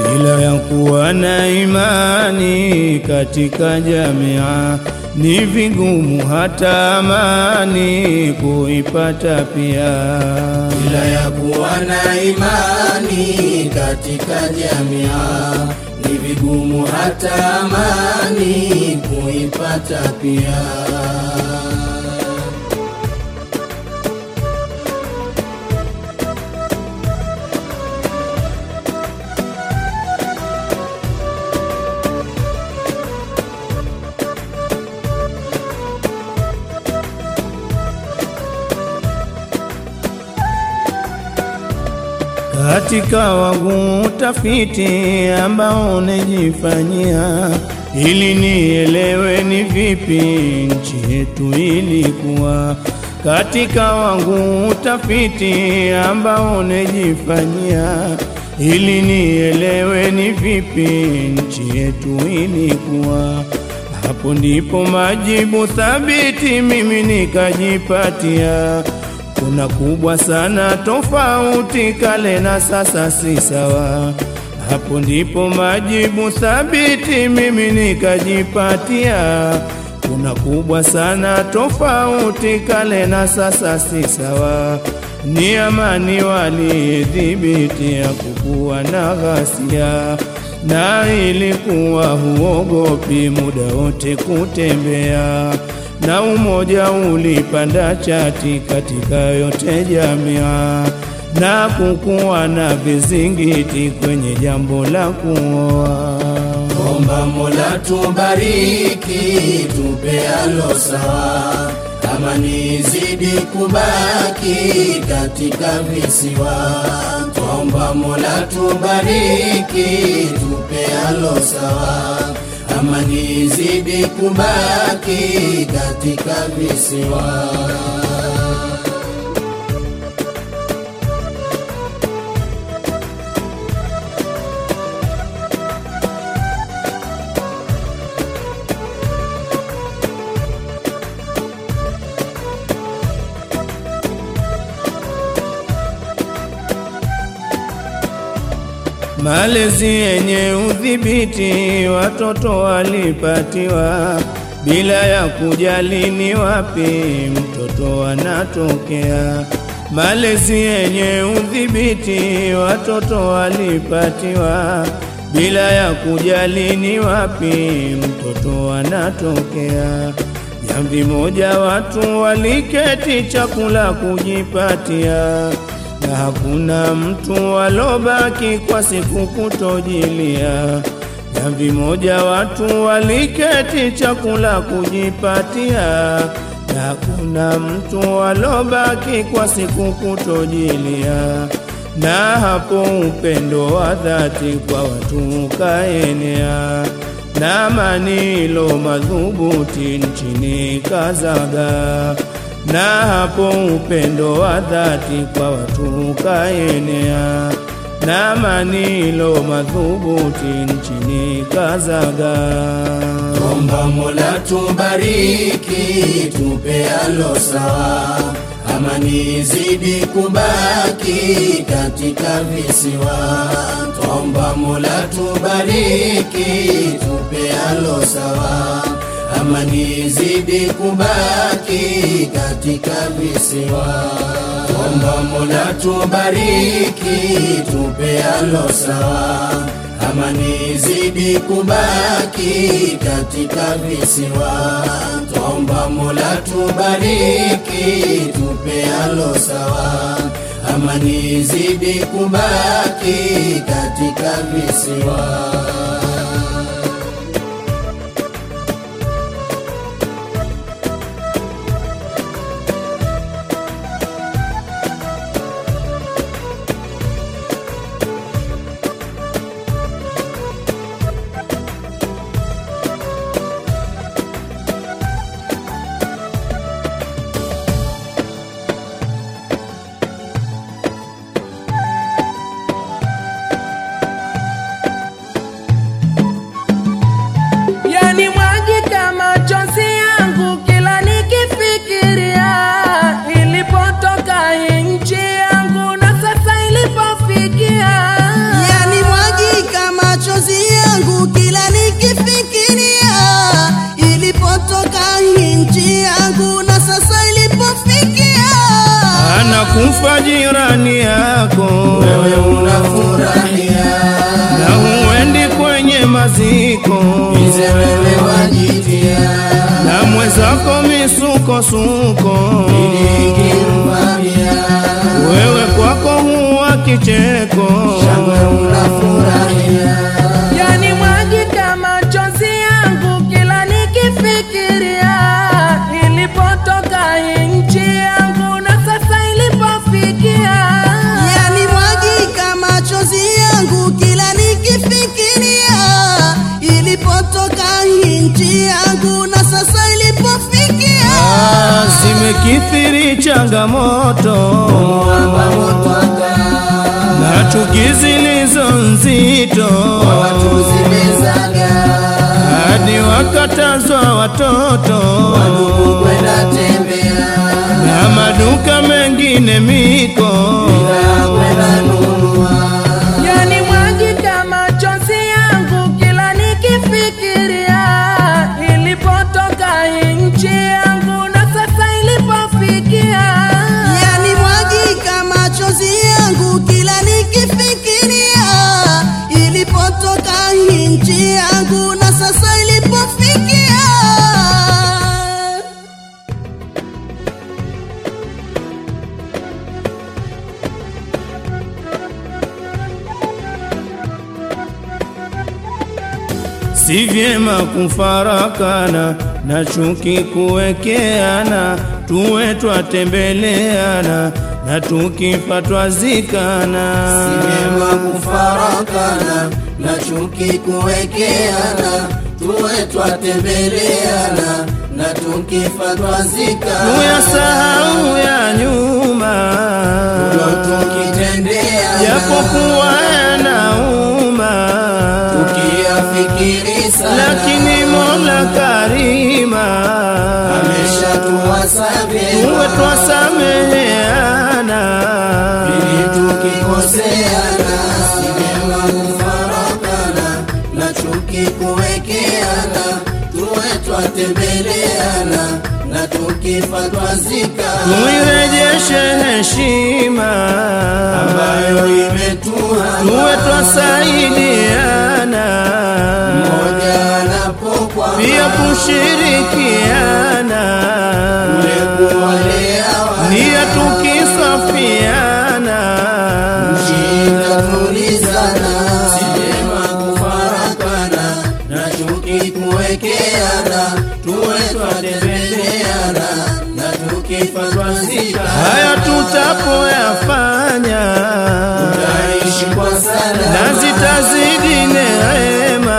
bila ya kuwa na imani katika jamia ni vigumu hata amani kuipata pia. bila ya kuwa na imani katika jamia ni vigumu hata amani kuipata pia. katika wangu utafiti ambao nejifanyia ili nielewe ni vipi nchi yetu ilikuwa. Katika wangu utafiti ambao nejifanyia ili nielewe ni vipi nchi yetu ilikuwa. Hapo ndipo majibu thabiti mimi nikajipatia kuna kubwa sana tofauti kale na sasa si sawa. Hapo ndipo majibu thabiti mimi nikajipatia. Kuna kubwa sana tofauti kale na sasa si sawa. Ni amani walidhibitia kukuwa na ghasia, na ilikuwa huogopi muda wote kutembea na umoja ulipanda chati katika yote jamia, na kukuwa na vizingiti kwenye jambo la kuoa. Omba Mola tubariki, tupe alo sawa, amani izidi kubaki katika visiwa. Omba Mola tubariki, tupe alo sawa, amani izidi kubaki katika visiwa. Malezi yenye udhibiti watoto walipatiwa bila ya kujali ni wapi mtoto anatokea. Malezi yenye udhibiti watoto walipatiwa bila ya kujali ni wapi mtoto anatokea. Jamvi moja watu waliketi chakula kujipatia na hakuna mtu alobaki kwa siku kutojilia. Jamvi moja watu waliketi chakula kujipatia, na hakuna mtu alobaki kwa siku kutojilia. Na hapo upendo wa dhati kwa watu ukaenea, na manilo madhubuti nchini kazaga na hapo upendo wa dhati kwa watu ukaenea, na manilo madhubuti nchini kazaga. Omba Mola tubariki, tupe alo sawa, amani izidi kubaki katika visiwa. Omba Mola tubariki, tupe alo sawa, amani izidi kubaki katika visiwa. Omba Mola tubariki, tupe alo sawa amani izidi kubaki katika visiwa. Twaomba Mola tubariki, tupe alo sawa, amani izidi kubaki katika visiwa. anakufa jirani yako, wewe unafurahia, na huendi kwenye maziko, bize wewe wajitia, na mwenzako misukosuko, ikimvamia, wewe kwako huwa kicheko. shangwe unafurahia, Yani mwagika machozi yangu kila nikifikiria ilipotoka hii nchi yangu na sasa ilipofikia. Yani mwagika machozi yangu kila nikifikiria ilipotoka hii nchi yangu na sasa ilipofikia. Ah, Zimekithiri changamoto mwamba motwaka, na chuki zilizo nzito, watu zimezaga, hadi wakatazwa watoto ndugu kwenda tembea, na maduka mengine miko. bidhaa kwenda nunua, Yani mwagika machozi yangu kila nikifikiria ilipotoka hii nchi yangu na sasa ilipofikia. Yani mwagika machozi yangu kila nikifikiria ilipotoka hii nchi yangu na sasa ilipofikia. Si vyema kufarakana na chuki kuwekeana, tuwe twatembeleana na tukifa twazikana. Sinema kufarakana na chuki kuwekeana, tuwe twatembeleana na tukifa twazikana, Tuyasahau ya nyuma, Ndio tukitendeana, japokuwa yanauma, tukiyafikiri sana, lakini Mola Karima ameshatuwasamehe tuwe twasameheana. ili tukikoseana, sinema kufarakana na chuki kuwekeana, tuwe twatembeleana na tukifa twazikana, tuirejeshe heshima ambayo imetuhama tuwe twasaidiana mmoja anapokwama pia kushirikiana ule kuwalea nia tukisafiana Shida tulizana, sinema kufarakana na chuki kuwekeana, tuwe twatembeleana na tukifa twazikana, haya tutapoyafanya taishi kwa na salama zitazidi neema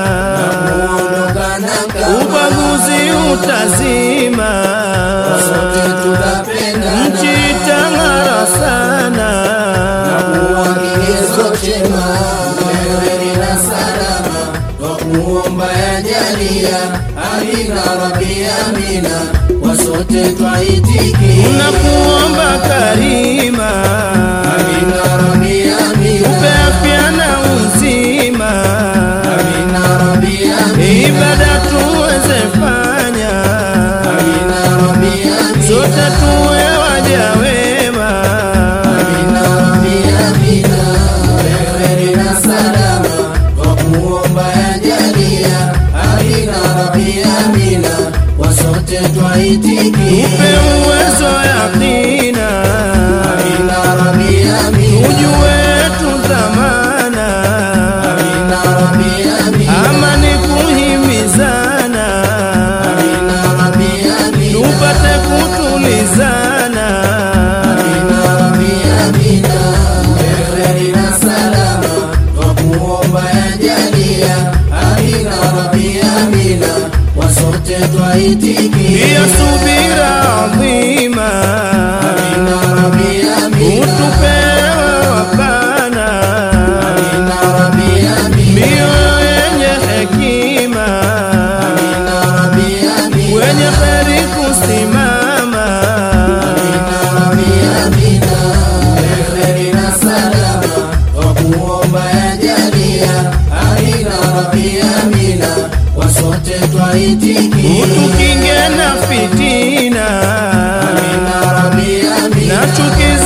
kuondokana kama ubaguzi utazima sote tutapendana nchi itang'ara sana kuwa kigezo chema, wewe nina salama kwa kuomba yajalia, amina rabbi amina, kwa sote twaitikia tunakuomba karima amina rabbi amina, upe afya na uzima amina rabbi amina, ibada tuweze fanya amina rabbi amina, sote tuwe waja wema amina rabbi amina, wewe nina salama kwa kuomba yajalia, amina rabbi amina, kwa sote twaitikia upe uwezo yakina amina rabbi amina, ujue tu dhamana amina rabbi amina, amani kuhimizana amina rabbi amina, tupate kutulizana amina rabbi amina, wewe nina salama kwa kuomba yajalia, amina rabbi amina, kwa sote twaitikia pia subira adhima amina rabbi amina, utupewe wapana amina rabbi amina, mioyo yenye hekima amina rabbi amina, wenye heri kusimama amina rabbi amina, wewe nina salama kwa kuomba yajalia, amina rabbi amina, kwa sote twaitikia utukinge na fitina amina rabbi amina, na chuki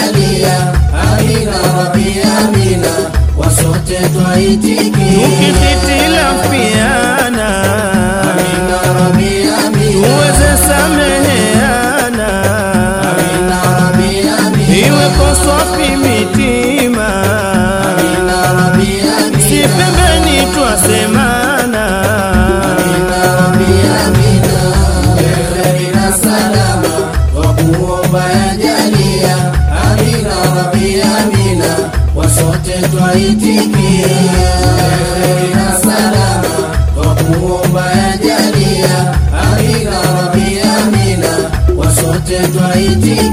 jalia, amina rabbi amina, wasote twaitikia. tukihitilafiana Amina rabbi amina, tuweze sameheana amina rabbi amina, iwepo swafi mitima amina rabbi amina, si pembeni twasemana amina rabbi amina, kheri na salama, twakuomba ya jalia, amina rabbi amina, wasote twaitikia. Kheri na salama, twakuomba ya jalia, amina rabbi amina, wasote twaitikia.